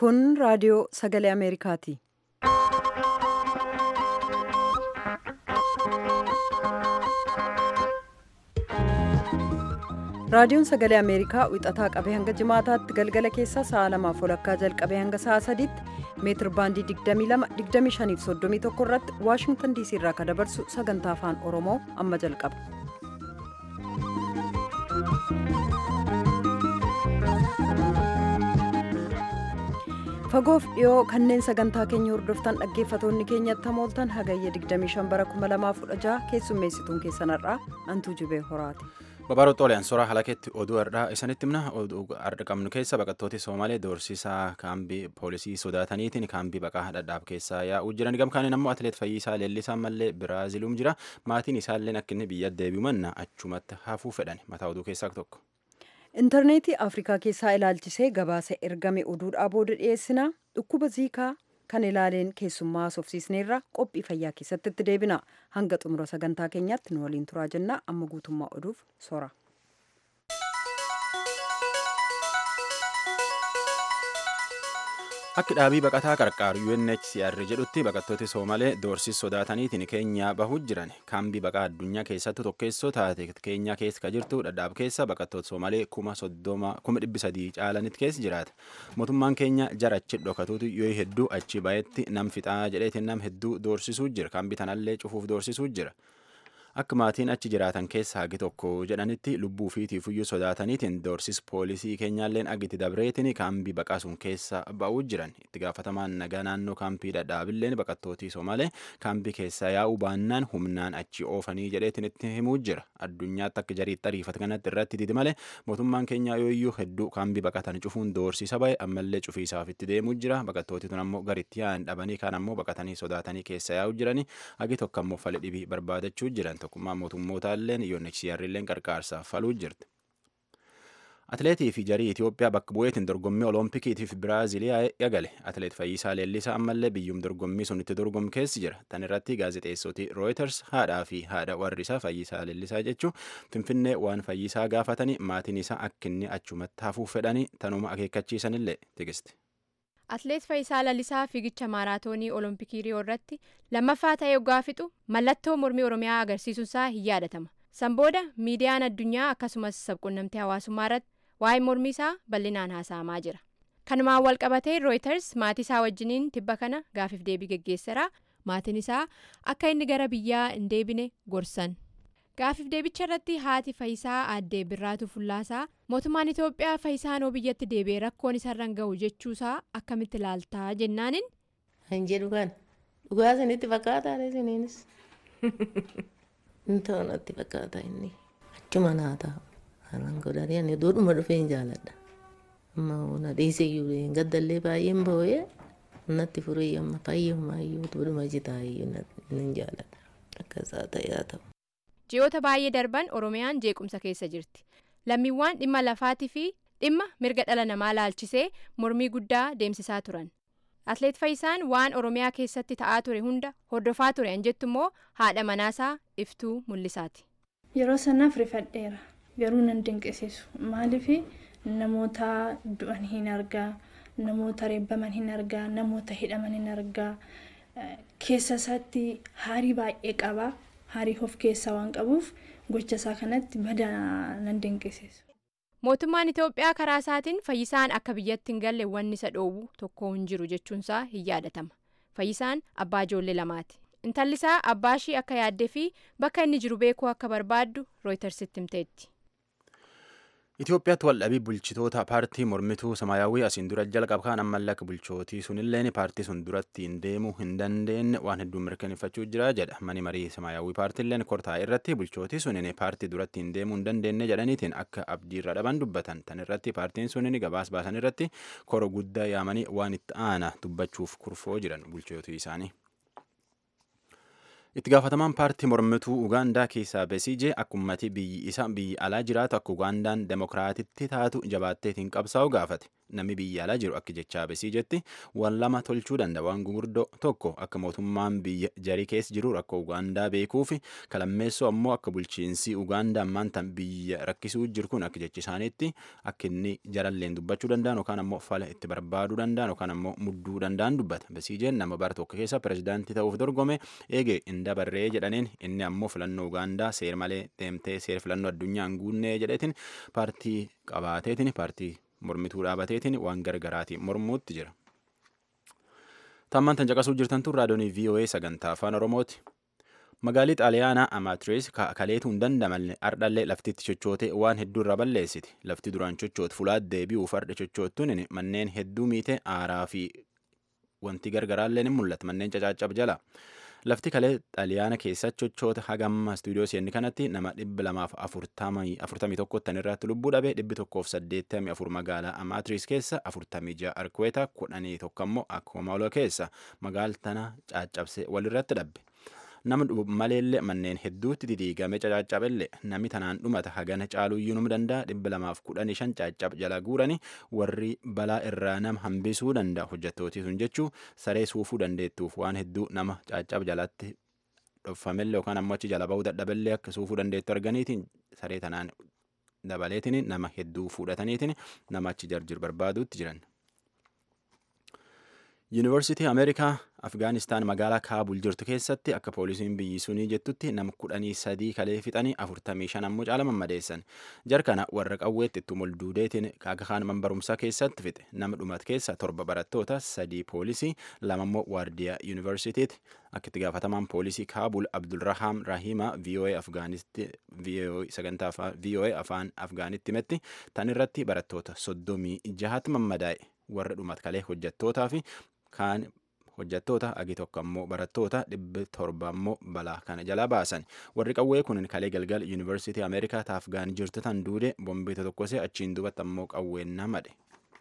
Kun raadiyoo sagalee Ameerikaati. Raadiyoon sagalee Ameerikaa wixataa qabee hanga jimaataatti galgala keessaa sa'a lamaaf walakkaa jalqabee hanga sa'a sadiitti meetir baandii 22 25 irratti Waashingtan diisii irraa kan dabarsu sagantaa afaan Oromoo amma jalqaba. Fagoof dhiyoo kanneen sagantaa keenya hordoftan dhaggeeffatoonni keenyatti hamooltan hagayya 25 bara 2016 keessummeessituun keessanarraa antuu jibee horaati. Babaroo Xoolayaan suuraa halakeetti oduu har'aa isanitti himna oduu har'a qabnu keessa baqattooti Soomalee doorsisaa kaambii poolisii sodaataniitiin kaambii baqaa dhadhaab keessaa yaa'uu jiran gamkaaniin ammoo atileet Fayyisaa Leellisaa mallee Biraaziluum jira maatiin isaallee akka inni biyya deebi'u manna achumatti hafuu fedhan mataa oduu keessaa tokko. intarneetii afrikaa keessaa ilaalchisee gabaasa ergame oduudhaa booda dhiyeessina dhukkuba ziikaa kan ilaaleen keessummaa haasofsiisneerra qophii fayyaa keessatti itti deebina hanga xumura sagantaa keenyaatti nu waliin turaa jenna amma guutummaa oduuf sora. Akka dhaabii baqataa qarqaaru UNHCR jedhutti baqattooti Soomalee doorsis sodaataniitiin keenyaa bahuu jiran kaambii baqaa addunyaa keessatti tokkeessoo taate keenyaa keessa kan jirtu dhadhaab keessa baqattoota Soomalee kuma soddoma kuma dhibbi sadii caalanitti keessa jiraata. Mootummaan keenya jara achi dhokatuutu yoo hedduu achi bahetti nam fixaa jedheetiin nam hedduu doorsisuu jira kaambii tanallee cufuuf doorsisuu jira. Akka maatiin achi jiraatan keessa hagi tokko jedhanitti lubbuu fiitiif iyyuu sodaataniitiin doorsis poolisii keenyaalleen agiti dabreetiin kaambii baqaa sun keessa ba'uu jiran itti gaafatamaan nagaa naannoo kaampii dhadhaabilleen baqattootii Soomalee kaambii keessaa yaa'uu baannaan humnaan achi oofanii jedheetiin itti himuu jira addunyaatti akka jariitti ariifata kanatti irratti didi malee mootummaan keenyaa yoo iyyuu hedduu kaambii baqatan cufuun doorsisa bahe ammallee cufiisaaf itti deemuu jira baqattootii tun ammoo garitti yaa'an dhabanii kaan ammoo baqatanii sodaatanii keessa yaa'uu jiranii hagi tokko ammoo fala dhibii barbaadachuu jiran tokkummaa mootummoota illeen UNHCR illeen qarqaarsaaf faluu jirti. Atileetii fi jarii Itoophiyaa bakka bu'eetiin dorgommii Oloompikiitiif Biraaziliyaa eegale. Atileet Fayyisaa Leellisaa ammallee biyyum dorgommii sun itti dorgomu keessa jira. Tan irratti gaazexeessoti Reuters haadhaa fi haadha warri isaa Fayyisaa Leellisaa jechuun Finfinnee waan Fayyisaa gaafatanii maatiin isaa akka inni achumatti hafuuf fedhanii tanuma akeekkachiisanillee tigisti. Atileet Fayyisaa Lalisaa fiigicha maaraatoonii Olompikii Riyoo irratti lammaffaa ta'ee yoggaa fixu mallattoo mormii Oromiyaa agarsiisuunsaa hin yaadatama. San booda miidiyaan addunyaa akkasumas sabquunnamtii hawaasummaa irratti waa'ee mormii isaa bal'inaan haasa'amaa jira. Kanumaan wal qabatee Reuters maatii isaa wajjiniin tibba kana gaafiif deebii geggeesseera. Maatiin isaa akka inni gara biyyaa hin deebine gorsan. Gaafiif deebicha irratti haati Fayyisaa aaddee Birraatu Fullaasaa mootummaan Itoophiyaa Fayyisaanoo biyyatti deebi'ee rakkoon isarraan gahu jechuusaa akkamitti ilaaltaa jennaanin. Kan jedhu kan dhugaa isinitti fakkaataa isiniinis. Inni ta'u natti fakkaata inni achuma naa ta'a. Haalaan godhanii ani duudhuma dhufee hin jaaladha. Amma na dhiisee iyyuu gaddallee baay'een boo'ee natti furee amma fayyummaa iyyuu duudhuma jitaa iyyuu hin jaaladha. Akkasaa ta'ee haa ta'u. Ji'oota baay'ee darban Oromiyaan jeequmsa keessa jirti. Lammiiwwan dhimma lafaatii fi dhimma mirga dhala namaa laalchisee mormii guddaa deemsisaa turan. Atileet Fayyisaan waan Oromiyaa keessatti ta'aa ture hunda hordofaa ture an jettu immoo haadha manaasaa iftuu mul'isaati. Yeroo sanaaf rifadheera. Garuu nan dinqisiisu. Maaliif namoota du'an hin argaa, namoota reebbaman hin argaa, namoota hidhaman hin argaa. Keessa isaatti haarii baay'ee qaba. Haarii of keessaa waan qabuuf gocha isaa kanatti badaa nan dinqisiisu. Mootummaan Itoophiyaa karaa isaatiin Fayyisaan akka biyyatti hin galle wanni isa dhoowwu tokko hin jiru jechuunsaa hin yaadatama. Fayyisaan abbaa ijoollee lamaati. Intalli isaa abbaa ishii akka yaaddee fi bakka inni jiru beekuu akka barbaaddu Rooyitersitti himteetti. Itoophiyaatti waldhabii bulchitoota paartii mormituu samaayyaawwii asiin dura jalqaba kaan ammallee akka bulchootii sunilleen paartii sun duratti hin deemuu hin dandeenye waan hedduu mirkaneeffachuu jira jedha mani marii samaayyaawwii paartiileen kortaa irratti bulchootii sunin paartii duratti hin deemuu hin dandeenye jedhaniitiin akka abdiirra dhaban dubbatan tan irratti paartiin sunin gabaas baasan irratti koro guddaa yaamanii waan itti aana dubbachuuf kurfoo jiran bulchootii isaanii. itti gaafatamaan paartii mormituu ugaandaa keessaa beesiijee akkumatti biyyi isa biyyi alaa jiraatu akka ugaandaan demokiraatitti taatu jabaatteetiin qabsaa'u gaafate namni biyya alaa jiru akka jechaa besii jetti waan lama tolchuu danda'a waan gurguddoo tokko akka mootummaan biyya jarii keessa jiru rakkoo Ugaandaa beekuu fi kalammeessoo ammoo akka bulchiinsi Ugaandaa ammaan tan biyya rakkisuu jiru kun akka jechi isaaniitti akka inni jaralleen dubbachuu danda'an yookaan ammoo fala itti barbaaduu danda'an yookaan ammoo mudduu danda'an dubbata besiijeen nama bara tokko keessa pirezidaantii ta'uuf dorgome eege hin dabarree jedhaniin inni ammoo filannoo Ugaandaa seer malee deemtee seer filannoo addunyaa hin guunnee jedheetiin paartii qabaateetiin paartii mormituu dhaabateetiin waan gargaraatiin mormuutti jira. Tammaan tan caqasuu jirtan tun raadiyoonii VOA sagantaa afaan Oromooti. Magaalii Xaaliyaanaa Amaatiriis kaleetuu hin dandamanne ardhallee laftitti chochootee waan hedduu irra balleessiti. Lafti duraan chochootu fulaat deebi'uuf ardha chochoottuun manneen hedduu miite aaraa fi wanti gargaraallee ni mul'ata manneen cacaacab jala. Lafti kalee xaliyaana keessa chochoota hagamma istuudiyoo seenni kanatti nama dhibba lamaaf afurtamii tokkottan irratti lubbuu dhabe dhibbi tokkoof saddeettamii afur magaalaa Amaatiriis keessa afurtamii ja'a Arkuweeta kudhanii tokko ammoo Akkoomaaloo keessa magaaltana caccabsee walirratti dhabbe. Nama maleellee manneen hedduutti didiigame cacaacabellee namni tanaan dhumata hagana caaluyyuu num danda'a dhibba lamaaf kudhanii shan caccab jala guurani warri balaa irraa nama hambisuu danda'a hojjettootii sun jechuu saree suufuu dandeettuuf waan hedduu nama caccab jalatti dhoffamellee yookaan ammoo achi jala ba'uu dadhabellee akka suufuu dandeettu arganiitiin saree tanaan dabaleetiin nama hedduu fudhataniitiin nama achi jarjir barbaaduutti jiran. Yuunivarsiitii Ameerikaa Afgaanistaan magaalaa Kaabul jirtu keessatti akka poolisiin biyyi sunii jettutti nama kudhanii sadii kalee fixanii afurtamii shan ammoo caala mammadeessan. Jarkana warra qawweetti itti molduudeetiin akka kaan man barumsaa keessatti fixe. Nama dhumat keessa torba barattoota sadii poolisii lama ammoo waardiyaa yuunivarsiitiiti. Akka itti gaafatamaan poolisii Kaabul Abdulrahaam Rahima VOA Afgaanisti sagantaa VOA afaan Afgaanitti himetti tan irratti barattoota soddomii jahatti mammadaa'e. Warra dhumat kalee hojjettootaa fi kaan hojjettoota agi tokko ammoo barattoota dhibbi torba ammoo balaa kana jala baasan warri qawwee kun kalee galgal yuunivarsiitii ameerikaa taafgaan jirtu tan duude bombeeta tokkosee achiin dubatti ammoo qawween namadhe.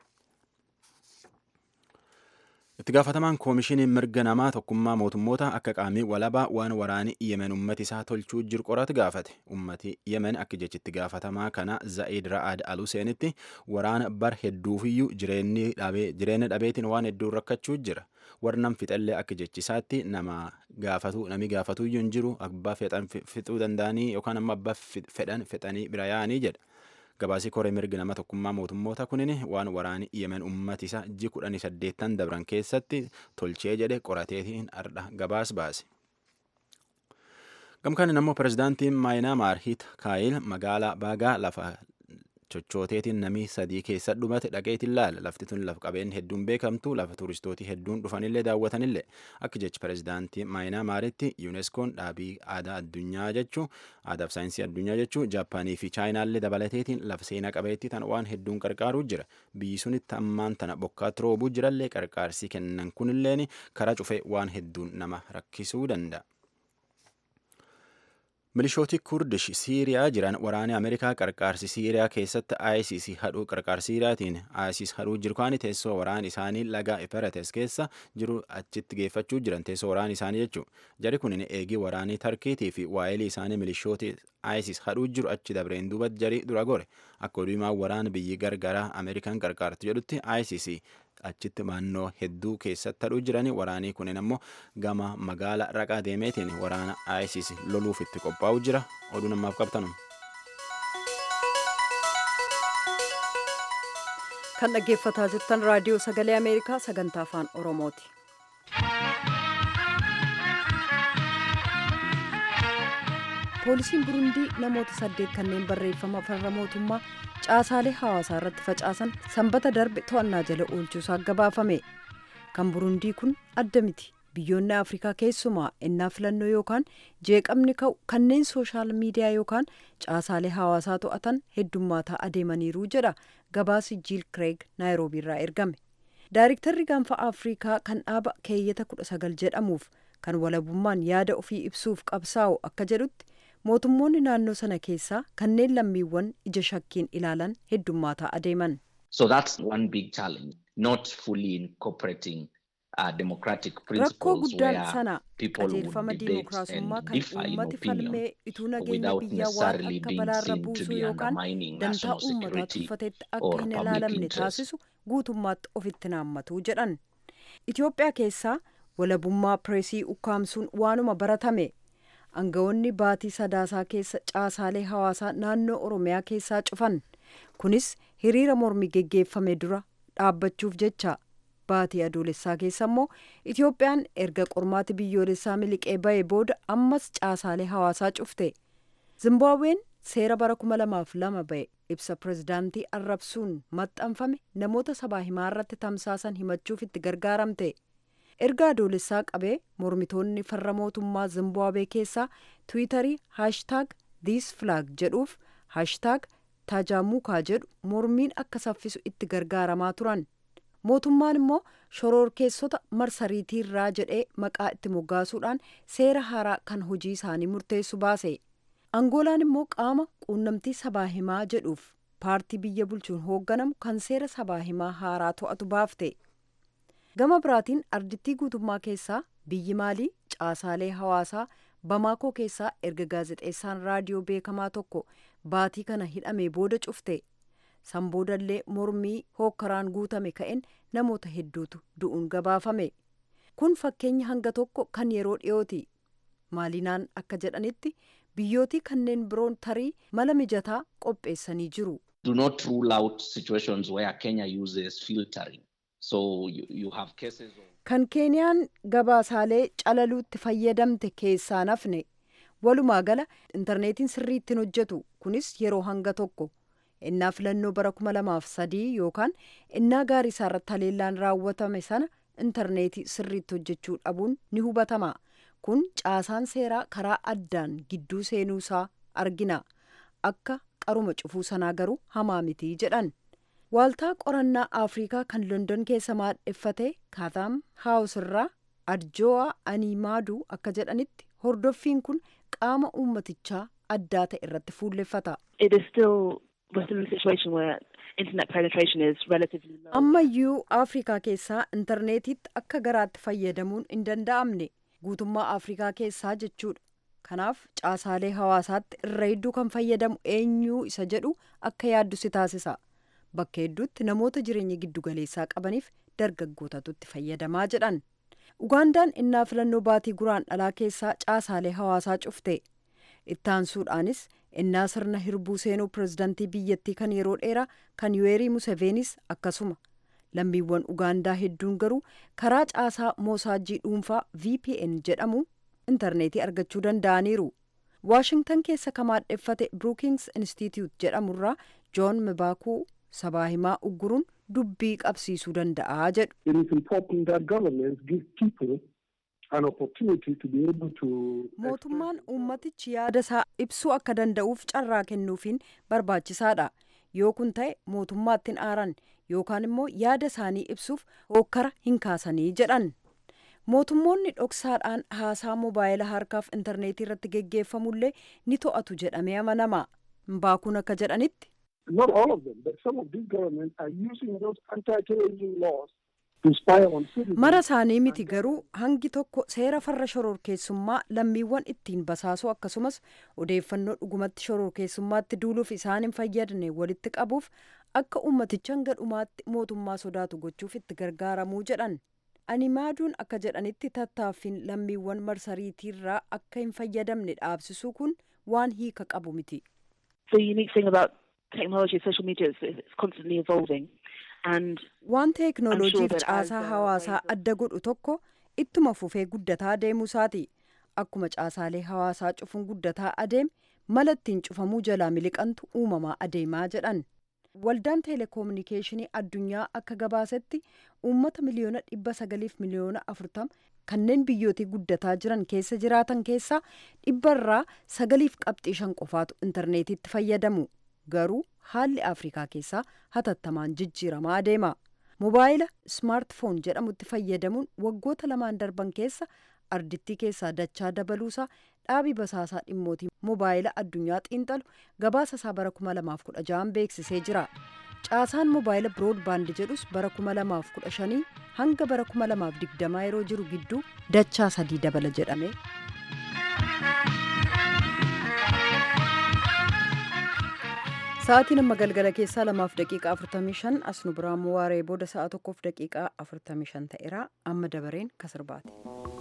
itti gaafatamaan koomishinii mirga namaa tokkummaa mootummoota akka qaamii walabaa waan waraani yemen ummati isaa tolchuu jiru qoratu gaafate ummati yemen akka jechitti gaafatamaa kana za'id ra'ad al huseenitti waraana bar hedduufiyyuu jireenya dhabeetiin waan hedduu rakkachuu jira warnam fixallee akka jechisaatti nama gaafatu nami gaafatuyyuu hin jiru abbaa fedhan fixuu danda'anii yookaan ammoo abbaa fedhan fixanii bira yaa'anii jedha. gabaasii koree mirgi nama tokkummaa mootummoota kunin waan waraani yemen ummati isa ji kudhanii saddeettan dabran keessatti tolchee jedhe qorateetiin ardha gabaas baase. Gamkaan ammoo pirezidaantiin maayinaamaar hit kaayil magaalaa baagaa lafa chochooteetiin namii sadii keessa dhumate dhaqeetiin laala lafti tun lafa qabeen hedduun beekamtu lafa turistootii hedduun dhufanillee daawwatanillee akka jechi pirezidaantii maayinaamaaritti yuuneskoon dhaabii aadaa addunyaa jechuu aadaaf saayinsii addunyaa jechuu jaappaanii fi chaayinaallee dabalateetiin lafa seenaa qabeetti tan waan hedduun qarqaaruu jira biyyi sunitti ammaan tana bokkaatti roobuu jirallee qarqaarsii kennan kunilleen karaa cufee waan hedduun nama rakkisuu danda'a. milishooti kurdish siiriyaa jiran waraanni ameerikaa qarqaarsi siiriyaa keessatti isis hadhuu qarqaarsi siiriyaatiin isis hadhuu jiru kaani teessoo waraan isaanii laga eferates keessa jiru achitti geeffachuu jiran teessoo waraan isaanii jechuu jari kun eegii waraanii tarkiitii fi waa'elii isaanii milishooti isis hadhuu jiru achi dabreen duuba jari dura gore akka oduumaa waraan biyyi gargaraa ameerikaan qarqaartu jedhutti isis achitti naannoo hedduu keessatti hadhuu jirani waraanii kunin ammoo gama magaala raqaa deemeetiin waraana isis loluuf itti qophaa'u jira oduu namaaf qabtanu. kan dhaggeeffataa jirtan raadiyoo sagalee ameerikaa sagantaa afaan oromooti. poolisiin burundii namoota saddeet kanneen barreeffama farra mootummaa caasaalee hawaasaa irratti facaasan sanbata darbe to'annaa jala oolchuusaa gabaafame kan burundii kun adda miti biyyoonni afrikaa keessumaa ennaa filannoo yookaan jeeqamni ka'u kanneen sooshaal miidiyaa yookaan caasaalee hawaasaa to'atan heddummaataa adeemaniiru jedha gabaasi jiil kireeg naayiroobii irraa ergame daayiriktarri gaanfa afrikaa kan dhaaba keeyyata kudha sagal jedhamuuf kan walabummaan yaada ofii ibsuuf qabsaa'u akka jedhutti mootummoonni naannoo sana keessaa kanneen lammiiwwan ija shakkiin ilaalan heddummaataa adeeman. So that's one big challenge, not fully incorporating uh, democratic Rakkoo principles guddaan where sana people would qajeelfama debate diimokiraasummaa and kan differ in uummati opinion falmee ituu nageenya without biyyaa waan necessarily akka being balaarra seen to buusuu be yookaan undermining dantaa national uummataa security tuffatetti or akka hin public ilaalamne interest taasisu guutummaatti ofitti naammatu jedhan itiyoophiyaa keessaa walabummaa pireesii ukkaamsuun waanuma baratame aangawoonni baatii sadaasaa keessa caasaalee hawaasaa naannoo oromiyaa keessaa cufan kunis hiriira mormii geggeeffame dura dhaabbachuuf jecha baatii adoolessaa keessa immoo itiyoophiyaan erga qormaati biyyoolessaa miliqee ba'e booda ammas caasaalee hawaasaa cufte zimbaabuween seera bara kuma lamaaf lama ba'e ibsa pirezidaantii arrabsuun maxxanfame namoota sabaa himaa irratti tamsaasan himachuuf itti gargaaramte erga adoolessaa qabee mormitoonni farra mootummaa zimbaabwee keessaa tiwiitarii haashtaag diis filaag jedhuuf haashtaag taajamuukaa jedhu mormiin akka saffisu itti gargaaramaa turan mootummaan immoo shororkeessota marsariitiirraa jedhee maqaa itti moggaasuudhaan seera haaraa kan hojii isaanii murteessu baase angoolaan immoo qaama quunnamtii sabaa himaa jedhuuf paartii biyya bulchuun hoogganamu kan seera sabaa himaa haaraa to'atu baafte gama biraatiin ardittii guutummaa keessaa biyyi maalii caasaalee hawaasaa bamaakoo keessaa erga gaazexeessaan raadiyoo beekamaa tokko baatii kana hidhamee booda cufte san boodallee mormii hookkaraan guutame ka'een namoota hedduutu du'uun gabaafame kun fakkeenya hanga tokko kan yeroo dhiyooti maalinaan akka jedhanitti biyyootii kanneen biroon tarii mala mijataa qopheessanii jiru. Do not rule out situations where Kenya uses filtering. So you, you have cases of... Kan Keeniyaan gabaasaalee calaluutti fayyadamte keessaa nafne walumaa gala intarneetiin sirriitti hojjetu kunis yeroo hanga tokko innaa filannoo bara kuma lamaaf sadii yookaan innaa gaarii isaarratti haleellaan raawwatame sana intarneetii sirriitti hojjechuu dhabuun ni hubatama. kun caasaan seeraa karaa addaan gidduu seenuusaa argina akka qaruma cufuu sanaa garuu hamaa mitii jedhan waaltaa qorannaa afriikaa kan london keessa maadheffate kaataam haawus irraa adjoo'a animaaduu akka jedhanitti hordoffiin kun qaama uummatichaa addaa ta'e irratti fuulleffata. ammayyuu afriikaa keessaa intarneetiitti akka garaatti fayyadamuun hin danda'amne. guutummaa afrikaa keessaa jechuudha kanaaf caasaalee hawaasaatti irra hedduu kan fayyadamu eenyuu isa jedhu akka yaaddu si taasisa bakka hedduutti namoota jireenya giddugaleessaa qabaniif dargaggootatu itti fayyadamaa jedhan ugaandaan innaa filannoo baatii guraan dhalaa keessaa caasaalee hawaasaa cufte ittaansuudhaanis innaa sirna hirbuu seenuu pirezidantii biyyattii kan yeroo dheeraa kan yuweerii museveenis akkasuma lammiiwwan ugaandaa hedduun garuu karaa caasaa moosaajii dhuunfaa vpn jedhamu intarneetii argachuu danda'aniiru waashingtan keessa kan maadheffate brookings institute jedhamurraa joon mibaakuu sabaa himaa ugguruun dubbii qabsiisuu danda'a jedhu. It is important that governments give people an opportunity to be able to. mootummaan uummatichi yaada isaa ibsuu akka danda'uuf carraa kennuufiin barbaachisaadha yoo kun ta'e mootummaatti hin aaran yookaan immoo yaada isaanii ibsuuf hokkara hin kaasanii jedhan mootummoonni dhoksaadhaan haasaa moobaayila harkaaf intarneetii irratti geggeeffamullee ni to'atu jedhamee amanama mbaakuun akka jedhanitti Not all of them, but some of these governments are using those anti-terrorism laws to spy on citizens. mara isaanii miti garuu hangi tokko seera farra shororkeessummaa lammiiwwan ittiin basaasuu akkasumas odeeffannoo dhugumatti shororkeessummaatti duuluuf isaan hin fayyadne walitti qabuuf akka ummaticha hanga dhumaatti mootummaa sodaatu gochuuf itti gargaaramuu jedhan ani maaduun akka jedhanitti tattaaffiin lammiiwwan marsariitiirraa akka hin fayyadamne dhaabsisuu kun waan hiika qabu miti the unique thing about technology, social media, is that it's constantly evolving. And waan teeknooloojiif that as, caasaa uh, hawaasaa ways of- adda godhu tokko ittuma fufee guddataa deemuusaati akkuma caasaalee hawaasaa cufuun guddataa adeeme mala ittiin cufamuu jalaa miliqantu uumamaa adeemaa jedhan waldaan teeleekoominikeeshinii addunyaa akka gabaasetti uummata miliyoona dhibba sagaliif miliyoona afurtama kanneen biyyootii guddataa jiran keessa jiraatan keessaa dhibbarraa sagaliif qabxii shan qofaatu intarneetiitti fayyadamu garuu haalli afrikaa keessaa hatattamaan jijjiiramaa adeema mobaayila smaartfoon jedhamutti fayyadamuun waggoota lamaan darban keessa ardittii keessaa dachaa dabaluusaa dhaabii basaasaa dhimmootii mobaayila addunyaa xiinxalu gabaasa isaa bara 2016 beeksisee jira caasaan mobaayila biroodbaand jedhus bara 2015 hanga bara 2020 yeroo jiru gidduu dachaa sadii dabala jedhame Sa'aatiin amma galgala keessaa lamaaf daqiiqaa 45 as nu biraan waaree booda sa'a tokkoof daqiiqaa 45 ta'eera amma dabareen kasirbaati.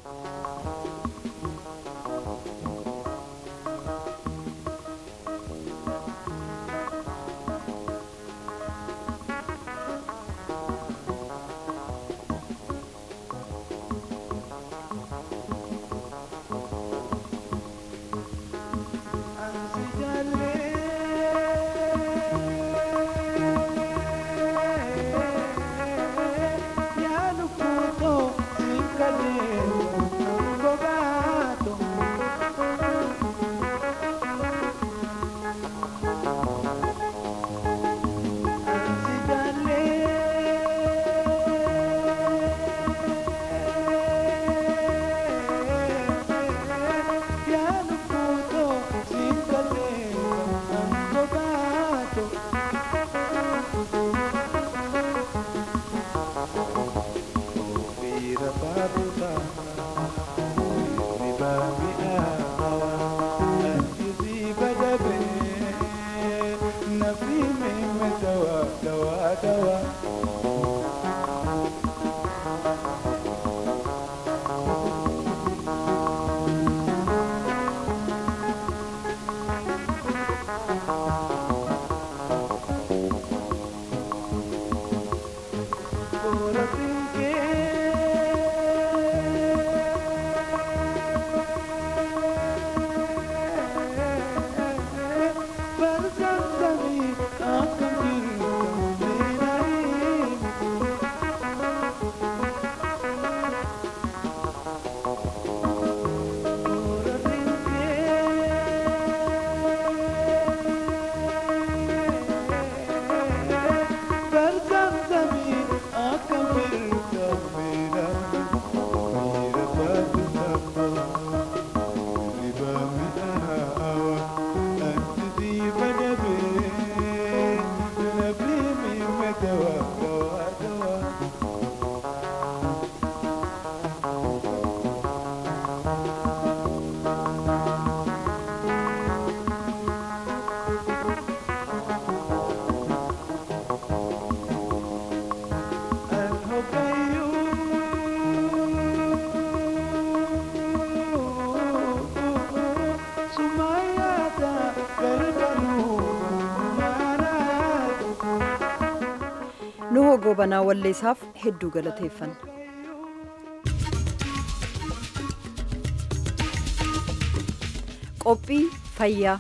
nuhoo gobanaa walleessaaf hedduu galateeffanna. qophii fayyaa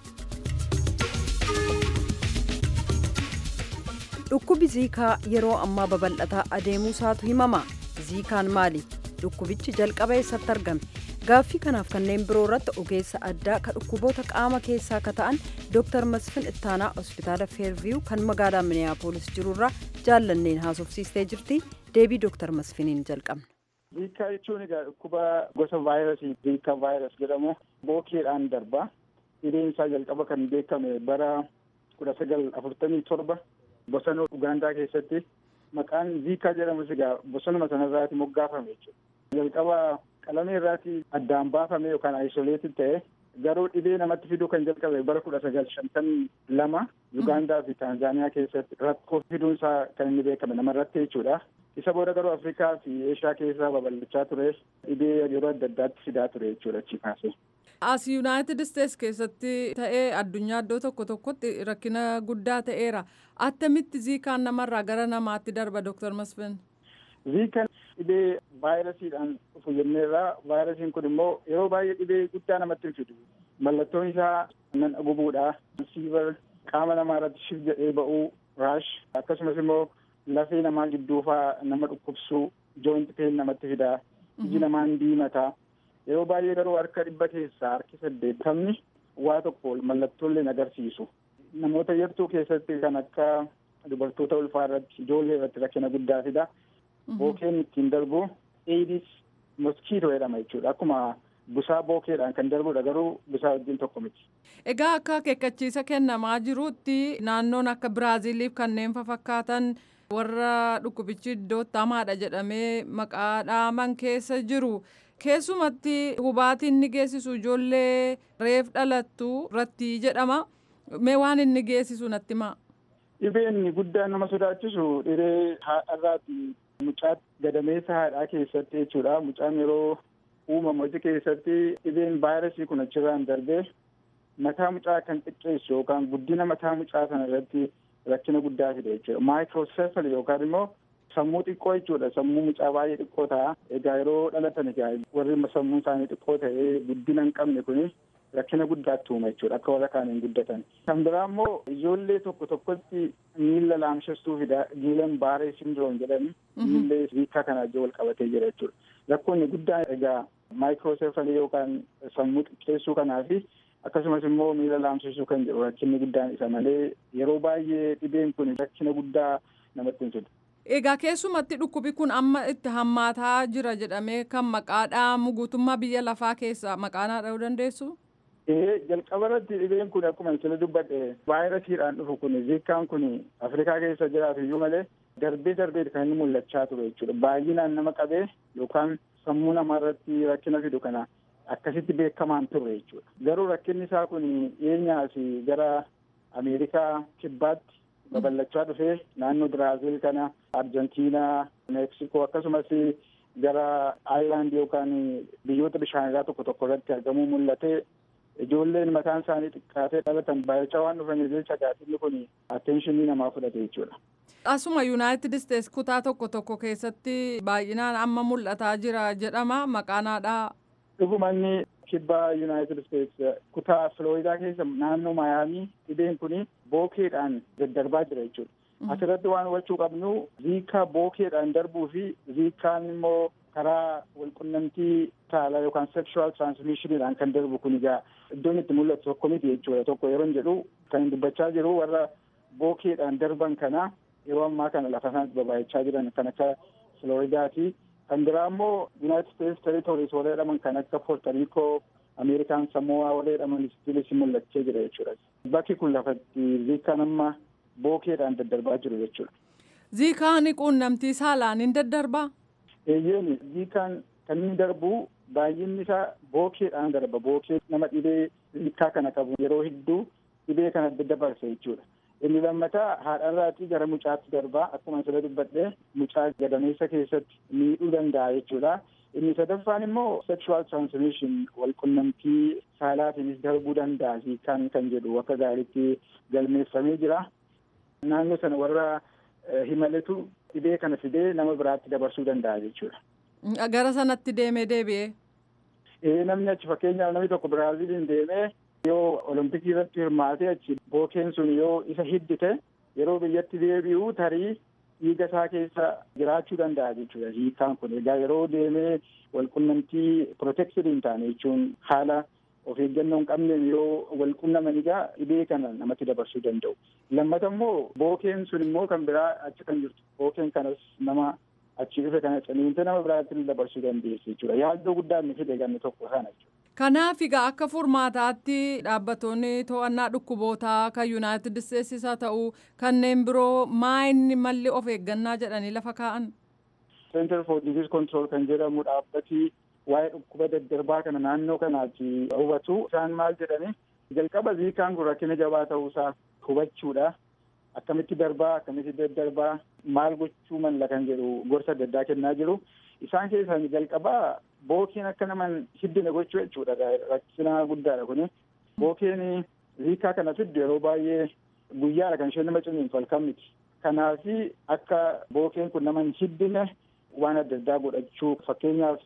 dhukkubi ziikaa yeroo ammaa babal'ataa adeemuu isaatu himama ziikaan maali dhukkubichi jalqaba eessatti argame gaaffii kanaaf kanneen biroo irratti ogeessa addaa ka dhukkuboota qaama keessaa ka ta'an dooktar masfin ittaanaa hospitaala feerviyuu kan magaalaa miniyaapolis jirurraa jaallanneen haasofsiistee jirti deebii dooktar masfiniin jalqabna. Ziikaa jechuun egaa dhukkuba gosa vaayirasii ziikaa vaayiras jedhamu bookeedhaan darba. Dhibeen isaa jalqaba kan beekame bara kudha sagal afurtamii torba bosona Ugaandaa keessatti maqaan ziikaa jedhamus egaa bosonuma sanarraati moggaafame jechuudha. Jalqaba qalamee irraati addaan baafame yookaan ayisoleetii ta'e garuu dhibee namatti fiduu kan jalqabe bara kudha sagal shantamii lama Ugaandaa fi Taanzaaniyaa keessatti rakkoo fiduun isaa kan inni beekame namarratti jechuudha. Isa booda garuu Afrikaa fi Eeshiyaa keessaa babal'achaa ture dhibee yeroo adda addaatti fidaa ture jechuudha achi kaasee. As Yuunaayitid Isteets keessatti ta'ee addunyaa iddoo tokko tokkotti rakkina guddaa ta'eera. Attamitti ziikaan namarraa gara namaatti darba Dooktar Masfin? Ziikaan dhibee vaayirasiidhaan dhufu jenneerra. Vaayirasiin kun immoo yeroo baay'ee dhibee guddaa namatti hin fidu. Mallattoon isaa nan gubuudha. Siivar qaama namaa irratti shif jedhee ba'uu raash akkasumas immoo lafee namaa gidduufaa nama dhukkubsuu jooint peen namatti fidaa. Iji namaa diimataa. Yeroo baay'ee garuu harka dhibba keessaa harki saddeettamni waa tokko mallattoolee agarsiisu. Namoota yartuu keessatti kan akka dubartoota ulfaa irratti ijoollee irratti rakkina guddaa fida. Bookeen ittiin darbu eedis moskiitoo jedhama jechuudha. Akkuma busaa bookeedhaan kan darbudha garuu busaa wajjin tokko miti. Egaa akka akeekkachiisa kennamaa jirutti naannoon akka Biraaziiliif kanneen fakkaatan warra dhukkubichi iddootti hamaadha jedhamee maqaa dhaaman keessa jiru. Keessumatti hubaatiin ni geessisu ijoollee reef dhalattu irratti jedhama. Mee waan inni geessisu natti himaa. Dhibeen guddaan nama sodaachisu dhibee haadharraati. Mucaa gadameessa haadhaa keessatti jechuudha. Mucaan yeroo uumamu achi keessatti dhibeen vaayirasii kun achirraan darbee mataa mucaa kan xiqqeessu yookaan guddina mataa mucaa sana irratti rakkina guddaa fide jechuudha. Maayikirooseefali yookaan immoo sammuu xiqqoo jechuudha. Sammuu mucaa baay'ee xiqqoo ta'a. Egaa yeroo dhalatan egaa warri sammuun isaanii xiqqoo ta'ee guddina hin qabne kuni rakkina guddaatti uuma jechuudha. Akka warra kaaniin guddatan. Kan biraa immoo ijoollee tokko tokkotti miila laamshessuu fida. Giilan baaree sindiroom jedhani. Miillee hiikaa kana wajjin wal qabatee jira jechuudha. Rakkoonni guddaan egaa maayikirooseefalii yookaan sammuu xiqqeessuu kanaa fi akkasumas immoo miila laamsisuu kan jedhu rakkinni guddaan isa malee yeroo baay'ee dhibeen kun rakkina guddaa namatti hin fidu. Egaa keessumatti dhukkubi kun amma itti hammaataa jira jedhamee kan maqaa dhaamu guutummaa biyya lafaa keessa maqaa naa dha'uu dandeessu? Ee jalqaba irratti dhibeen kun akkuma isin dubbadhe vaayirasiidhaan dhufu kun ziikkaan kun Afrikaa keessa jiraatu iyyuu malee darbee darbee kan inni mul'achaa ture jechuudha. Baay'inaan nama qabee yookaan sammuu namaa irratti rakkina fidu kana akkasitti beekamaan ture jechuudha. Garuu rakkinni isaa kun dhiyeenyaas gara Ameerikaa kibbaatti babal'achaa dhufee naannoo Biraaziil kana Arjentiinaa, Meeksikoo akkasumas gara Aayilaand yookaan biyyoota bishaanirraa tokko tokko irratti argamuu mul'ate ijoolleen mataan isaanii xiqqaatee dhalatan baay'achaa waan dhufaniif jecha gaafinni kun atteenshinii namaa fudhate jechuudha. Asuma Yuunaayitid Isteets kutaa tokko tokko keessatti baay'inaan amma mul'ataa jira jedhama maqaan haadhaa. Dhugumanni kibba Yuunaayitid Isteets kutaa Filooyidaa keessa naannoo Maayaamii dhibeen kun bookeedhaan daddarbaa jira jechuudha. Asirratti waan hubachuu qabnu ziikaa bookeedhaan darbuu fi ziikaan immoo karaa walqunnamtii saalaa yookaan sexual transmissioniidhaan kan darbu kun egaa iddoon itti mul'atu tokko miti jechuudha. Tokko yeroo jedhu kan dubbachaa jiru warra bookeedhaan darban kana yeroo ammaa kana lafa isaanitti babaayachaa jiran kan akka Filooyidaati. Kan biraa immoo Yuunaayitid Isteets territories warra jedhaman kan akka Poortariikoo, Ameerikaan Samoaa warra jedhaman istiilis mul'achee jira jechuudha. Bakki kun lafatti ziikaan amma bookeedhaan daddarbaa jiru jechuudha. Ziikaan quunnamtii saalaan hin daddarbaa? Eeyyeen ziikaan kan inni darbu baay'inni isaa bookeedhaan darba. Bookee nama dhibee ziikaa kana qabu yeroo hedduu dhibee kana daddabarsa jechuudha. Inni lammataa haadharraatii gara mucaatti darbaa akkuma sila dubbadhee mucaa gadameessa keessatti miidhuu danda'a jechuudha. Inni sadaffaan immoo sexual transmission walqunnamtii saalaatiinis darbuu danda'a ziikaan kan jedhu akka gaariitti galmeeffamee jira. Naannoo sana warra himaletu dhibee kana fidee nama biraatti dabarsuu danda'a jechuudha. Gara sanatti deemee deebi'ee. Ee namni achi fakkeenyaaf namni tokko Biraaziiliin deemee yoo olompikii irratti hirmaatee achi bookeen sun yoo isa hiddite yeroo biyyatti deebi'u tarii dhiiga isaa keessa jiraachuu danda'a jechuudha hiikaan kun egaa yeroo deemee walqunnamtii protected hin taane jechuun haala of eeggannoo hin qabne yoo walqunnaman egaa dhibee kana namatti dabarsuu danda'u. Lammata immoo bookeen sun immoo kan biraa achi kan jirtu bookeen kanas nama achi dhufe kana ciniintee nama biraatti dabarsuu dandeessi jechuudha. Yaaddoo guddaa inni fide ganni tokko sana jechuudha. Kanaaf egaa akka furmaataatti dhaabbattoonni to'annaa dhukkubootaa kan Yuunaayitid Isteetsis haa ta'u kanneen biroo maayinni malli of eeggannaa jedhanii lafa kaa'an. Center for Disease Control kan jedhamu dhaabbati waa'ee dhukkuba daddarbaa kana naannoo kanaatti hubatu isaan maal jedhani jalqaba ziikaan kun rakkina jabaa ta'uusaa hubachuudha. Akkamitti darbaa akkamitti daddarbaa maal gochuu malla kan jedhu gorsa adda addaa kennaa jiru. Isaan keessaa jalqabaa bookeen akka naman hiddine gochuu jechuudha rakkina guddaadha kuni. Bookeen ziikaa kana fiddu yeroo baay'ee guyyaadha kan isheen nama ciniintu halkan miti. Kanaafi akka bookeen kun naman hiddine waan adda addaa godhachuu fakkeenyaaf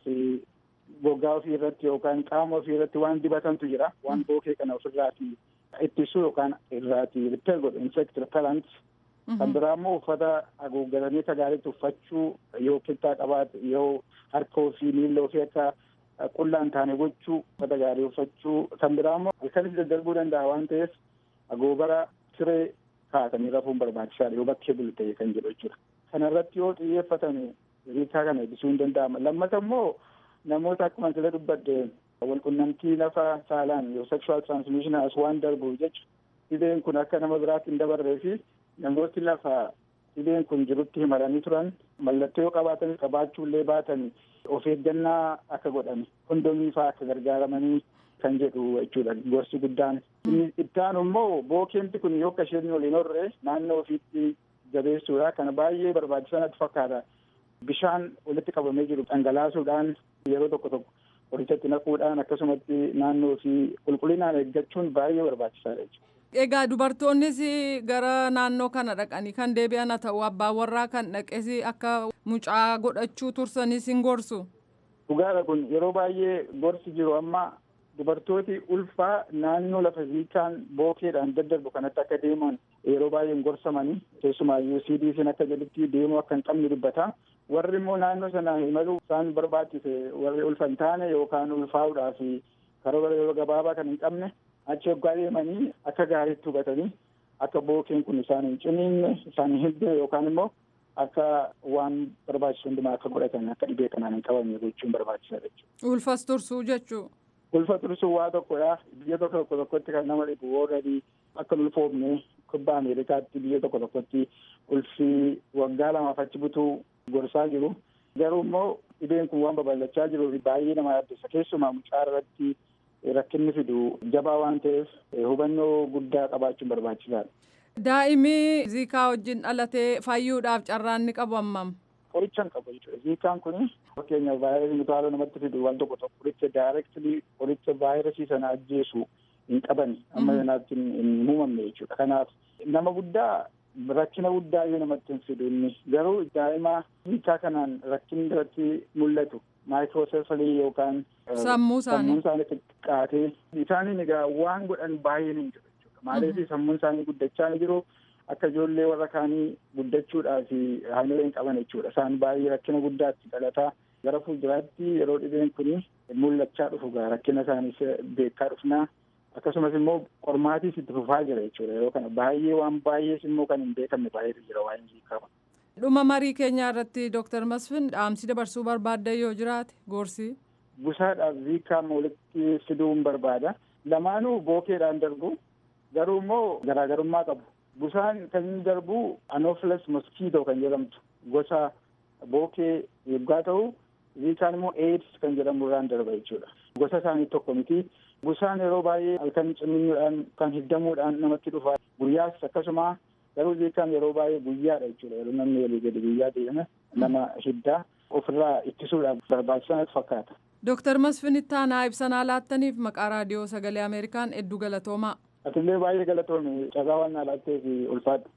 gogaa ofii irratti yookaan qaama ofii irratti waan dibatantu jira waan bookee kana ofirraati ittisuu yookaan irraati ripeer godhu insect repellent kan biraa immoo uffata haguuggatanii akka gaariitti uffachuu yoo kittaa qabaate yoo harka ofii miilla ofii akka qullaa hin taane gochuu uffata gaarii uffachuu kan biraa immoo halkanis daddarbuu danda'a waan ta'eef agoobara siree kaa'atanii rafuun barbaachisaadha yoo bakkee bulu ta'e kan jedhu jechuudha. Kana irratti yoo xiyyeeffatan riikaa kana ittisuun ni danda'ama. Lammata immoo namoota akkuma sila dubbadde walqunnamtii lafa saalaan yoo sexual transmission as waan darbu jechu dhibeen kun akka nama biraatti hin dabarree fi namooti lafa dhibeen kun jirutti himalanii turan mallattoo yoo qabaatan qabaachuu illee baatan of eeggannaa akka godhan kondomii fa'aa akka gargaaramanii kan jedhu jechuudha gorsi guddaan. Inni ittaanu immoo bookeemti kun yoo akka isheen waliin horre naannoo ofiitti jabeessuudha kana baay'ee barbaachisaa natti fakkaata. Bishaan walitti qabamee jiru dhangalaasuudhaan yeroo tokko tokko qorichatti naquudhaan akkasumatti naannoo fi qulqullinaan eeggachuun baay'ee barbaachisaadha jechuudha. Egaa dubartoonnis gara naannoo kana dhaqanii kan deebi'an haa ta'u abbaan warraa kan dhaqes akka mucaa godhachuu tursanis hin gorsu. Dhugaadha kun yeroo baay'ee gorsi jiru amma dubartooti ulfaa naannoo lafa ziikaan bookeedhaan daddarbu kanatti akka deeman yeroo baay'ee hin gorsamanii keessumaayyuu CDC'n akka jedhutti deemuu akka hin qabne dubbata. Warri immoo naannoo sana imaluu isaan barbaachise warri ulfa hin taane yookaan ulfaa'uudhaaf karoora yeroo gabaabaa kan hin qabne achi hoggaa deemanii akka gaariitti hubatanii akka bookeen kun isaan hin ciniinne isaan hin hidne yookaan immoo akka waan barbaachisu hundumaa akka godhatan akka dhibee kanaan hin qabamne gochuun barbaachisaadha jechuudha. Ulfas tursuu jechuu. Ulfa tursuu waa tokkodha. Biyya tokko tokko tokkotti kan nama dhibu warradii akka ulfoofne kubbaa Ameerikaatti biyya tokko tokkotti ulfi waggaa lamaaf achi butuu gorsaa jiru. Garuu immoo dhibeen kun waan babal'achaa jiruuf baay'ee nama yaaddessa. Keessumaa mucaa irratti rakkinni fidu jabaa waan ta'eef hubannoo guddaa qabaachuun barbaachisaadha. Daa'imni ziikaa wajjin dhalatee fayyuudhaaf carraan ni qabu hammam? Qoricha hin qabu jechuudha. Ziikaan kun fakkeenyaaf vaayirasii mutaaloo namatti fidu waan tokko tokko qoricha daayireektilii qoricha vaayirasii sana ajjeesu hin qaban amma sanaatti hin uumamne jechuudha. Kanaaf nama guddaa rakkina guddaa yoo namatti hin fidu inni garuu daa'ima ziikaa kanaan rakkinni irratti mul'atu maayikirooseefalii yookaan sammuu isaanii xiqqaatee isaaniin egaa waan godhan baay'een hin jiru jechuudha. Maaliif sammuun isaanii guddachaa ni jiru. akka ijoollee warra kaanii guddachuudhaaf haamilee hin qaban jechuudha. Isaan baay'ee rakkina guddaatti dhalataa gara fuulduraatti yeroo dhibeen kun mul'achaa dhufu gaa rakkina isaaniis beekaa dhufnaa akkasumas immoo qormaatiis itti fufaa jira jechuudha. Yeroo kana baay'ee waan baay'ees immoo kan hin beekamne baay'eetu jira waan jiikama. Dhuma marii keenyaa irratti Dooktar Masfin dhaamsi dabarsuu barbaadda yoo jiraate gorsi. Busaadhaaf ziikaa walitti fiduun barbaada. Lamaanuu bookeedhaan darbu garuu immoo garaagarummaa qabu. Busaan kan inni darbu anopheles mosquito kan jedhamtu gosa bookee yoggaa ta'u ziikaan immoo AIDS kan jedhamu irraan darba jechuudha. Gosa isaanii tokko miti. Busaan yeroo baay'ee halkan cimmiidhaan kan hiddamuudhaan namatti dhufa. Guyyaas akkasuma garuu ziikaan yeroo baay'ee guyyaadha jechuudha. Yeroo namni walii gadi guyyaa deeme nama hiddaa ofirraa ittisuudhaaf barbaachisaa fakkaata. Dooktar Masfin Ittaanaa ibsanaa laattaniif maqaa raadiyoo sagalee Ameerikaan hedduu galatoomaa. Atillee baay'ee galatoome carraa waan na laatteef ulfaadha.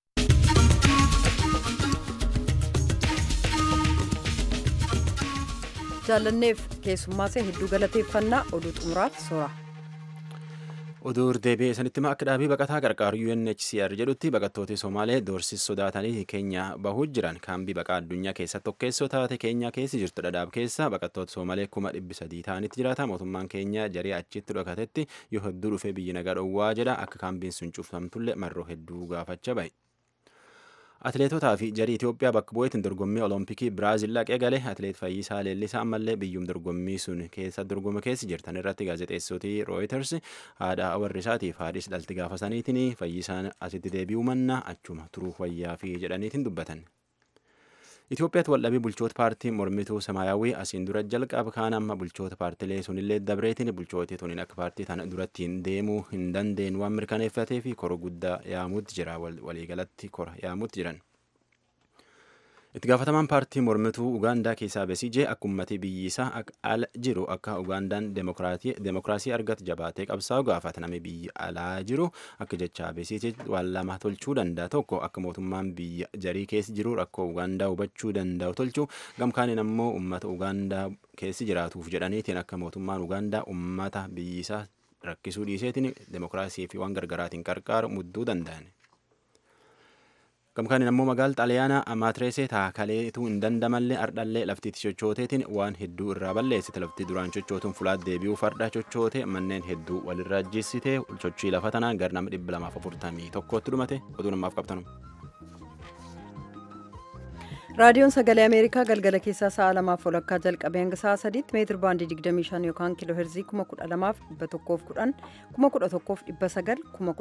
jaalanneef keessummaasee hedduu galateeffannaa oduu xumuraaf soora. Oduu deebi'ee sanitti akka dhaabii baqataa gargaaru UNHCR jedhutti baqattooti Somaalee doorsis sodaatanii keenya bahuu jiran kaambii baqaa addunyaa keessa tokkeessoo taate keenyaa keessa jirtu dhadhaab keessa baqattoota Somaalee kuma dhibbi sadii ta'anitti jiraata mootummaan keenya jarii achitti dhokatetti yoo hedduu dhufee biyyi nagaa dhowwaa jedha akka kaambiin sun cufamtullee marroo hedduu gaafachaa bahe. Atileetotaa fi jarii Itoophiyaa bakka bu'eetiin dorgommii Olompikii Biraazil dhaqee galee atileet Fayyisaa Leellisaa ammallee biyyum dorgommii sun keessa dorgoma keessa jirtan irratti gaazexeessootii Reuters haadha warri isaatiif haadhis dhalti gaafasaniitiin Fayyisaan asitti deebi'uu manna achuma turuu wayyaa fi jedhaniitiin dubbatan. Itoophiyaatti waldhabii bulchoota paartii mormituu Samaayyaawwii asiin dura jalqaba kaan amma bulchoota paartilee sunillee dabreetiin bulchooti tuniin akka paartii tana durattiin deemuu hin dandeenye waan mirkaneeffatee fi kora guddaa yaamuutti jira waliigalatti kora yaamuutti jiran. Itti gaafatamaan paartii mormituu Ugaandaa keessaa Besijee akka uummatni biyyisaa ala jiru akka Ugaandaan demokiraasii argatu jabaatee qabsaa'u gaafata namni biyya alaa jiru akka jecha Besijee waan lama tolchuu danda'a tokko akka mootummaan biyya jarii keessa jiru rakkoo Ugaandaa hubachuu danda'u tolchuu gamkaaniin ammoo uummata Ugaandaa keessa jiraatuuf jedhaniitiin akka mootummaan Ugaandaa uummata biyyisaa rakkisuu dhiiseetiin demokiraasii fi waan gargaraatiin qarqaaru mudduu danda'an. gamkaaniin ammoo magaala xaaliyaanaa amaatireesee taakaleetu hin dandamallee ardhallee laftiitti sochooteetiin waan hedduu irraa balleessite lafti duraan sochootuun fulaat deebi'uu farda sochoote manneen hedduu walirraa jissite sochii lafa tanaa gara nama dhibba lamaaf afurtamii tokkotti dhumate oduu namaaf qabtanu. raadiyoon sagalee ameerikaa galgala keessaa sa'a lamaaf walakkaa jalqabee hanga sa'a sadiitti meetir baandii 25 yookaan kiiloo heerzii 12110 11109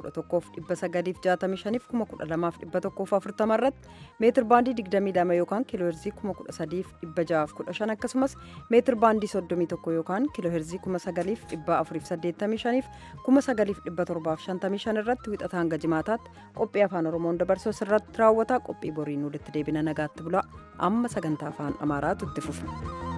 11165 12140 irratti meetir baandii 22 yookaan kiiloo heerzii 13615 akkasumas meetir baandii 31 yookaan kiiloo heerzii 9485 9755 irratti wixata hanga jimaataatti qophii afaan oromoon dabarsu irratti raawwata qophii boriin walitti deebina nagaatti bulaa amma sagantaa afaan amaaraatu itti fufa.